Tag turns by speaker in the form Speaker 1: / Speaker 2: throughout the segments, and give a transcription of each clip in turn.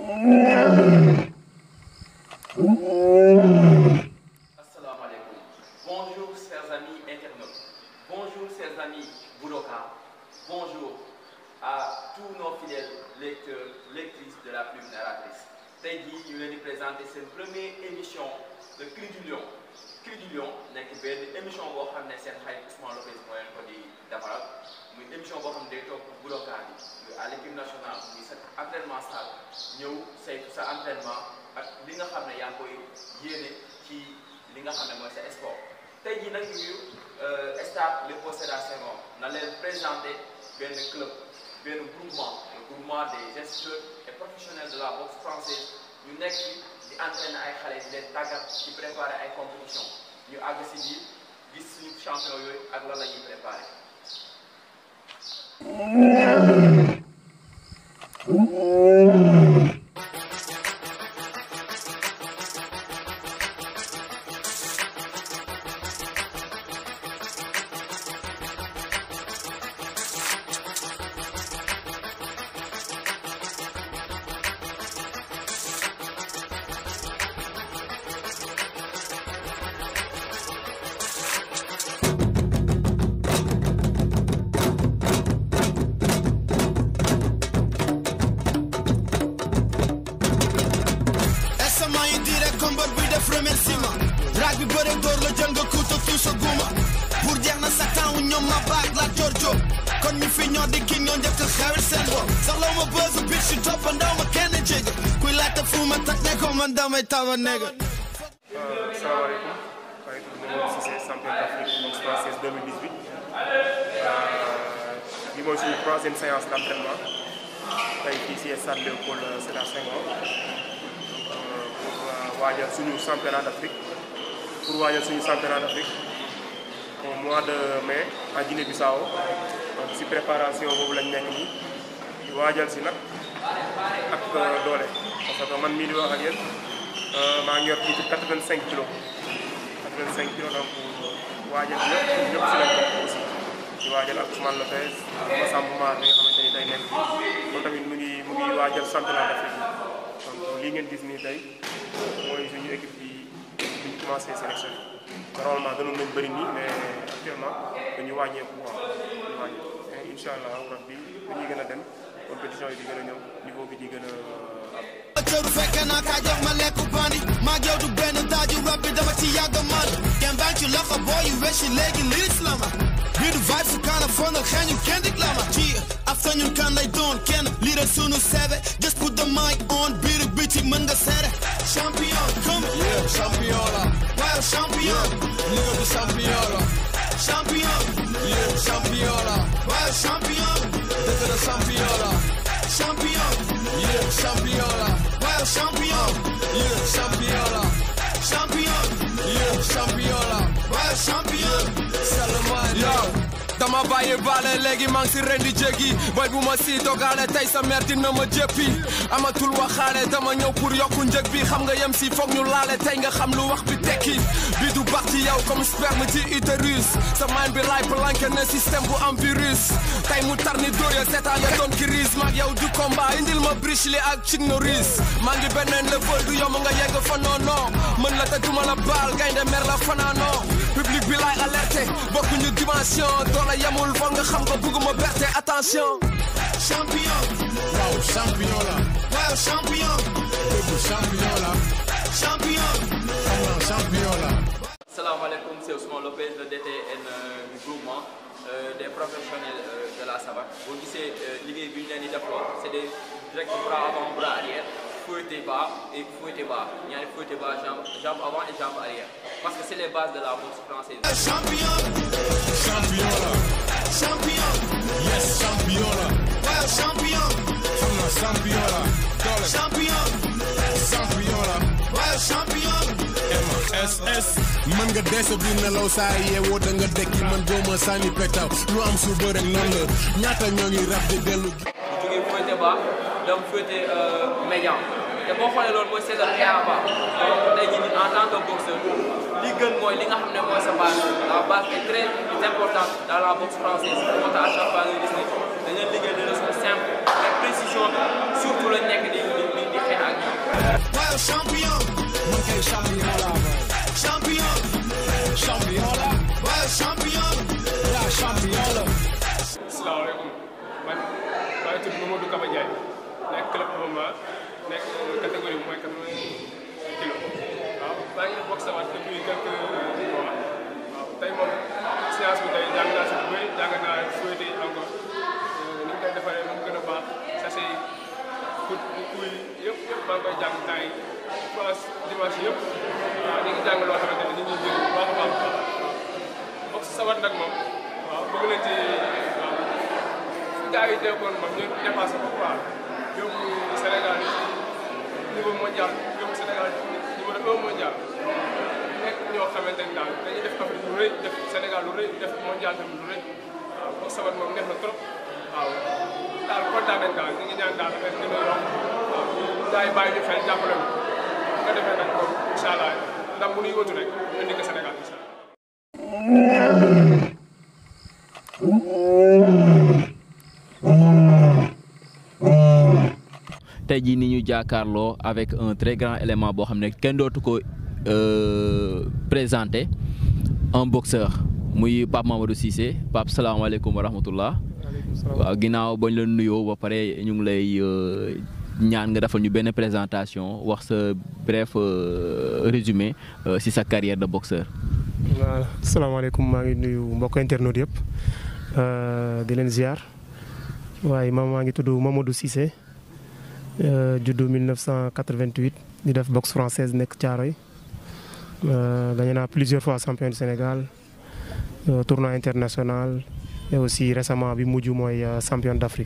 Speaker 1: Asalaamaaleykum. Bonjour chers amis internautes. Bonjour chers amis Boudoka. Bonjour à tous nos fidèles lecteurs, lectrices de la plume narratrice. tey jii ñu leen di présenter seen première émission de Cri du Lion. Cri du Lion nekk benn émission boo xam ne seen xarit Ousmane Lopez moo leen ko di defaral muy émission boo xam ne day topp Boudoka bi muy à l'équipe nationale muy sa entraînement salle ñëw saytu sa entraînement ak li nga xam ne yaa ngi koy yéene ci li nga xam ne mooy sa sport tey jii nag ñu stade Léopold Sédar Senghor na leen présenter benn club benn groupement le groupement des instituteurs et professionnels de la boxe française ñu nekk fi di entraîner ay xale di leen tàggat ci préparer ay compétition ñu àgg si biir gis suñu champion yooyu ak lan la ñuy préparer.
Speaker 2: SMA yi direct combat bi def remerciement raag bi bëre door la jël nga kuuta tuusa guma pour jeex na sa temps ñoom ma baag la jorjo kon ñu fi ñoo di ki ñoo njëkk a xewil seen bopp soxlaw ma bësu bit si toppandaw ma kenn jég kuy laajte fu ma tak ne ko man damay tawa nega
Speaker 3: salaamaaleykum maa ngi tudd Mamadou Cissé champion d'Afrique boxe française 2018 bi mooy suñu troisième séance d'entraînement tey fii si stade Léopold Sédar Senghor pour waajal suñu championnat d'Afrique pour waajal suñu championnat d'Afrique au mois de mai en Guinée-Bissau donc si préparation boobu lañ nekk nii di waajal si nag ak doole parce que man mii di wax ak yéen maa ngi yor kii ci 85 kilos 85 kilos donc waajal ñëpp ñëpp si lañ bokk aussi di waajal ak Ousmane Lopez Massamba Mar mi nga xamante ni day nekk fii moom tamit mu ngi mu ngi waajal championnat d'Afrique donc lii ngeen gis nii tey mooy suñu équipe bi bi ñu commencé sélectionné normalement gënoon nañ bëri nii mais actuellement dañu wàññeeku quoi dañu wàññeeku mais incha allah rabbi dañuy gën a dem compétition yi di gën a ñëw niveau bi di gën a am.
Speaker 2: cëru fekke naa kaa jox ma lekku bandi maag yow du benn daaju rab bi dama ci yàgg man kenn baa ci loxo boo yu weshi léegi liis la ma bii du vibe su kaana fonal xeeñu kenn dik la ma ci after ñun kan lay doon kenn lii rek sunu seebe just put the mic on biir biti mën nga seere champion come yeah champion la waaw champion nigga bi champion la champion yeah champion la waaw champion dëgg la champion la champion yeah champion la waaw champion yeah champion la champion yeah champion la waaw champion Salomon yow dama bàyyi baale léegi maa ngi si ren di jéggi boy bu ma si dogaale tey sa mère dina ma jéppi amatul waxaale dama ñëw pour yokku njëg bi xam nga yem si foog ñu laale tey nga xam lu wax bi tekki bi du baax ci yow comme sperme ci utérus sa mind bi laay planqué ne système bu am virus tey mu tar ni dóor ya seetaan ya doon crise maag yow du combat indil ma briche li ak Chuck Norris maa ngi beneen level du yomb nga yegg fa noono mën la te duma la baal gaynde mer la fanaanoo public bi laay alerté bokkuñu dimension doole yemul foog nga xam ko bugguma berte attention champion waaw champion la waaw champion dëgg champion la champion xam nga champion la
Speaker 1: Salaamaaleykum, c'est Ousmane Lopez, le DTN euh, du groupement euh, des professionnels euh, de la savate. Boo gisee liggéey bi ñu leen di defloo c'est des direct bras avant bras arrière fouetté bas et fouetté bas ñaari fouetté bas jambe jambe avant et jambe arrière parce que c'est les bases de la boxe française.
Speaker 2: champion champion la champion yes champion la waaw champion xam nga champion la doole champion champion la waaw champion MSS mën nga dee sa biir nelaw saa yeewoo da nga dekki man dooma sànni petaw lu am suba rek noonu la ñaata ñoo ngi rab di dellu
Speaker 1: bu jógee fouetté bas dem fouetté médian te boo xoolee loolu mooy seetal pied à bas donc tey jii nii en tant que boxeur li gën mooy li nga xam ne mooy sa base la base est très importante dans la boxe française moo tax à chaque fois nga gis ne dañuy liggéey de façon simple mais précision bi surtout lañ nekk di di di di xeex
Speaker 2: champion.
Speaker 4: Okay, champion la man.
Speaker 2: Champion.
Speaker 4: Champion la.
Speaker 2: waaye champion.
Speaker 4: Yeah, champion la.
Speaker 5: asalaamaaleykum man maa ngi tudd Mamadou Kaba Ndiaye nekk club Bamba nekk catégorie bi mooy quatre-vingts kilos waaw maa ngi def boxe waat depuis quelques mois waaw tey moom séance bi tey jàng naa si lu bëri jàng naa souhaité encore ni ñu koy defaree mu gën a baax sachet yi pour kuy yëpp yëpp maa ngi koy jàng temps yi France dimanche yëpp waaw ñu ngi jàng loo xamante ne nit ñi jëriñ bu baax a baax waaw boxe sawat nag moom waaw bëgg nañ ci waaw gars yi déggoon moom ñu dépassé ko quoi yóbbu Sénégal niveau mondial yóbbu Sénégal numéro un mondial nekk ñoo xamante ni daal dañuy def Afrique lu rëy def Sénégal lu rëy def mondial tamit lu rëy waaw boxe sabat moom neex na trop waaw daal kontaan nañ daal ñu ngi ñaan daal affaire gën a yokk waaw gars yi bàyyi ñu xel jàppale ñu bu ko defee nag moom incha allah ndam bu ñuy wëtu rek ñu indi ko Sénégal incha allah.
Speaker 1: tey jii ni ñu jàkkaarloo avec un très grand élément boo xam ne kenn dootu ko présenté un boxeur muy Pape Mamadou Cissé Pape salaamaaleykum wa rahmatullah waaw ginnaaw bañ la nuyoo ba pare ñu ngi lay ñaan nga defal ñu benn présentation wax sa bref résumé si sa carrière de boxeur.
Speaker 3: voilà salaamaaleykum maa ngi nuyu mbokk internautes yëpp di leen ziar waaye man maa ngi tudd Mamadou Cissé juddu 1988 di def boxe française nekk Thiaroye gagné naa plusieurs fois champion du Sénégal tournoi international et aussi récemment bi mujj mooy champion d'Afrique.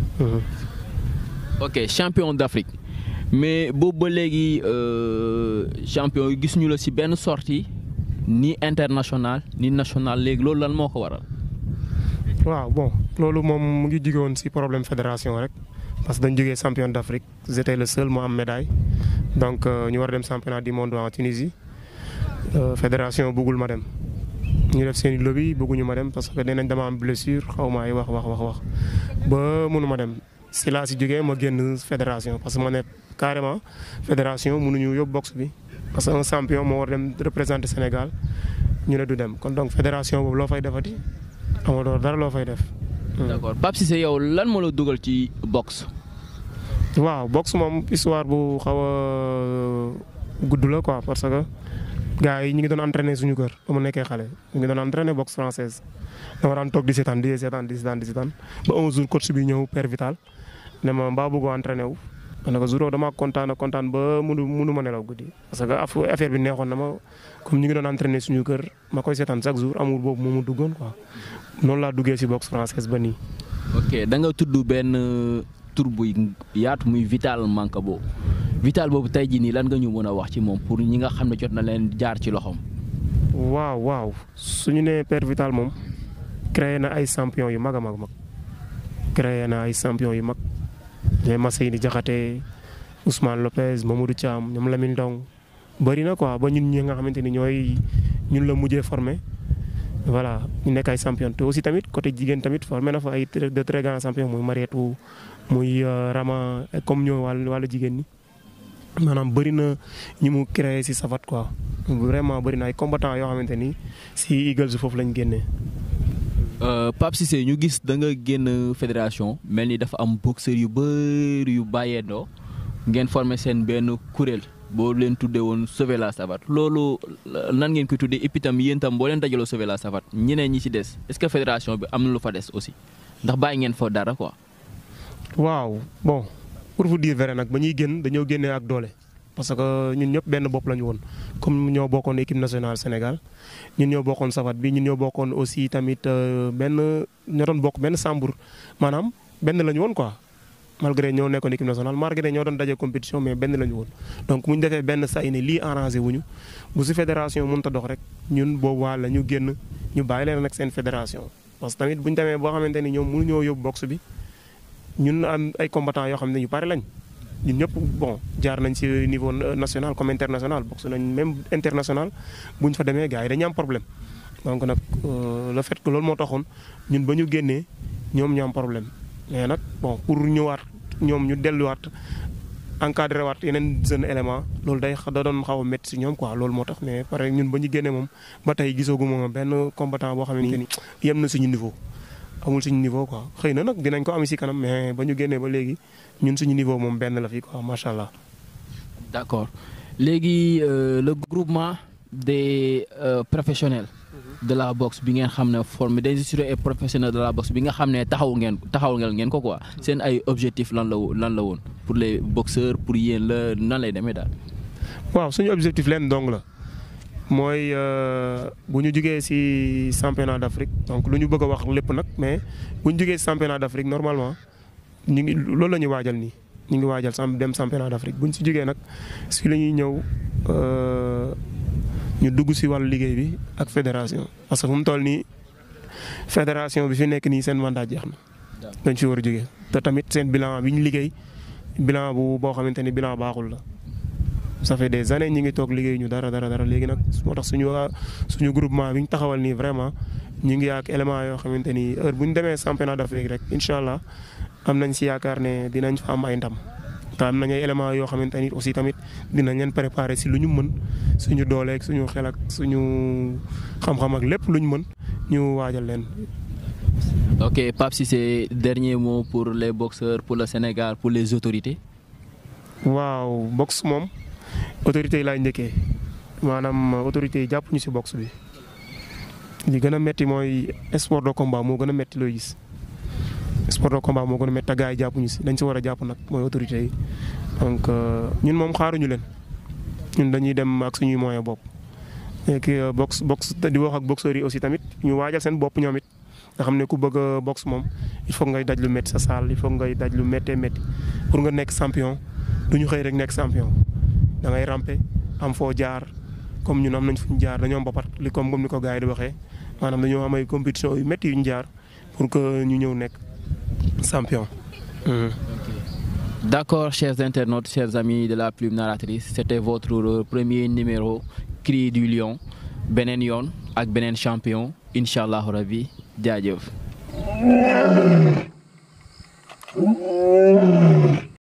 Speaker 1: ok champion d'Afrique mais boobu ba léegi champion yi gis ñu la si benn sortie ni international ni national léegi loolu lan moo ko waral.
Speaker 3: waaw bon loolu moom mu ngi jóge woon ci problème fédération rek parce que dañu jógee champion d'Afrique j'étais le seul moo am médaille donc ñu war a dem championnat du monde en Tunisie fédération bëggul ma dem. ñu def seen i lobby bëgguñu ma dem parce que nee nañ dama am blessure xaw ma ay wax wax wax wax ba mënu ma dem si laa si jógee ma génn fédération parce que ma ne carrément fédération mënuñu yóbbu boxe bi parce que un champion moo war dem représenter Sénégal ñu ne du dem kon donc fédération boobu loo fay defati amatoo dara loo fay def.
Speaker 1: d'accord Pape Cissé yow lan moo la dugal ci boxe.
Speaker 3: waaw boxe moom histoire bu xaw a gudd la quoi parce que. gars yi ñu ngi doon entraîner suñu kër ba mu nekkee xale ñu ngi doon entraîner boxe française dama daan toog di seetaan di seetaan di seetaan di seetaan ba un jour coach bi ñëw père Vital ne ma mbaa bëggoo entraîner wu. ma ne ko jour dama kontaan kontaan ba munu munu ma nelaw guddi parce que affaire bi neexoon na ma comme ñu ngi doon entraîner suñu kër ma koy seetaan chaque jour amour boobu moo ma duggoon quoi noonu laa duggee si boxe française ba nii.
Speaker 1: ok da nga tudd benn tur buy yaatu muy Vital Mancabo Vital boobu tey jii nii lan nga ñu mën a wax ci moom pour ñi nga xam ne jot na leen jaar ci loxoom.
Speaker 3: waaw waaw suñu nee père Vital moom créé na ay champion yu mag a mag mag créé na ay champion yu mag ñooy Masseyni Diakhaté Ousmane Lopez Mamadou Thiam ñoom Lamine Ndong bëri na quoi ba ñun ñi nga xamante ni ñooy ñun la mujjee formé voilà ñu nekk ay champion te aussi tamit côté jigéen tamit formé na fa ay de très grands champions muy Marietou muy Rama comme ñoo wàllu wàllu jigéen ñi. maanaam bëri na ñi mu créé ci safat quoi vraiment bëri na ay combattants yoo xamante ni ci Eagles foofu lañ génnee.
Speaker 1: Pape Cissé ñu gis da nga génn fédération mel ni dafa am boxeur yu bëri yu bàyyeendoo ngeen formé seen benn kuréel boo leen tuddee woon sauver la savate loolu nan ngeen koy tuddee et puis tam yéen tam boo leen dajaloo sauver la savate ñeneen ñi ci des est-ce que fédération bi am na lu fa des aussi ndax bàyyi ngeen fa dara quoi.
Speaker 3: waaw bon. pour vous dire vrai nag ba ñuy génn dañoo génnee ak doole parce que ñun ñëpp benn bopp la ñu woon comme ñoo bokkoon équipe nationale Sénégal ñun ñoo bokkoon safat bi ñun ñoo bokkoon aussi tamit benn ñoo doon bokk benn sambur maanaam benn la ñu woon quoi malgré ñoo nekkoon équipe nationale malgré ñoo doon daje compétition mais benn la ñu woon. donc bu ñu defee benn say ne lii arrangé wuñu bu si fédération mënut a dox rek ñun boobu waa la ñu génn ñu bàyyi leen nag seen fédération parce que tamit bu ñu demee boo xamante ni ñoom mënuñoo yóbbu boxe bi. ñun am ay combattants yoo xam ne ñu pare lañ ñun ñëpp bon jaar nañ ci niveau national comme international boxe nañ même international bu ñu fa demee gars yi dañu am problème. donc nag le fait que loolu moo taxoon ñun ba ñu génnee ñoom ñu am problème mais nag bon pour ñëwaat ñoom ñu delluwaat encadré waat yeneen jeune élément loolu day da doon xaw a métti si ñoom quoi loolu moo tax mais pare ñun ba ñu génnee moom ba tey gisoogu moom benn combattant boo xamante ni yem na suñu niveau amul suñu niveau quoi xëy na nag dinañ ko am si kanam mais ba ñu génnee ba léegi ñun suñu niveau moom benn la fi quoi macha allah.
Speaker 6: d'accord léegi euh, le groupement des euh, professionnels de la boxe bi ngeen xam ne formé des instructeurs et professionnels de la boxe bi nga xam ne taxaw ngeen taxaw ngeen ko quoi seen ay objectifs lan la lan la woon pour les boxeurs pour yéen la nan lay demee daal.
Speaker 3: waaw suñu objectif leen dong la mooy bu ñu jugee ci championnat d'Afrique donc lu ñu bëgg a wax lépp nag mais bu ñu jugee ci championnat d'Afrique normalement ñu ngi loolu la ñuy waajal nii ñu ngi waajal sam dem championnat d'Afrique bu ñu ci jugee nag si la ñuy ñëw ñu dugg ci wàllu liggéey bi ak fédération parce que fu mu toll nii fédération bi fi nekk nii seen mandat jeex na. dañ ci war a jugee te tamit seen bilan bi ñu liggéey bilan bu boo xamante ni bilan baaxul la. ça fait des années ñi ngi toog liggéey ñu dara dara dara léegi nag moo tax suñu suñu groupement bi ñu taxawal nii vraiment ñu ngi ak élément yoo xamante ni heure bu ñu demee championnat d'Afrique rek incha allah am nañ si yaakaar ne dinañ fa am ay ndam. te am nañ ay éléments yoo xamante ni aussi tamit dinañ leen préparer si lu ñu mën suñu dooleeg suñu xel ak suñu xam-xam ak lépp lu ñu mën ñu waajal leen.
Speaker 6: ok Pape Cissé dernier mot pour les boxeurs pour le Sénégal pour les autorités.
Speaker 3: waaw boxe moom. autorités yi laay njëkkee maanaam autorités yi jàpp ñu ci boxe bi li gën a metti mooy sport de combat moo gën a metti looy gis sport de combat moo gën a metti te gars yi jàpp ñu ci dañ ci war a jàpp nag mooy autorités yi donc ñun moom xaaruñu leen ñun dañuy dem ak suñuy moyen bopp. léegi boxe boxe di wax ak boxeurs yi aussi tamit ñu waajal seen bopp ñoom it nga xam ne ku bëgg a boxe moom il faut ngay daj lu metti sa salle il faut ngay daj lu méttee métti pour nga nekk champion du ñu xëy rek nekk champion. da ngay ramper am foo jaar comme ñun am nañ fu ñu jaar dañoo am bapat li comme comme ni ko gars yi di waxee maanaam dañoo am ay compétition yu métti yu ñu jaar pour que ñu ñëw nekk champion.
Speaker 6: D'accord, chers internautes, chers amis de la plume narratrice, c'était votre premier numéro Cri du Lion beneen yoon ak beneen champion incha allahu rabi jaajëf.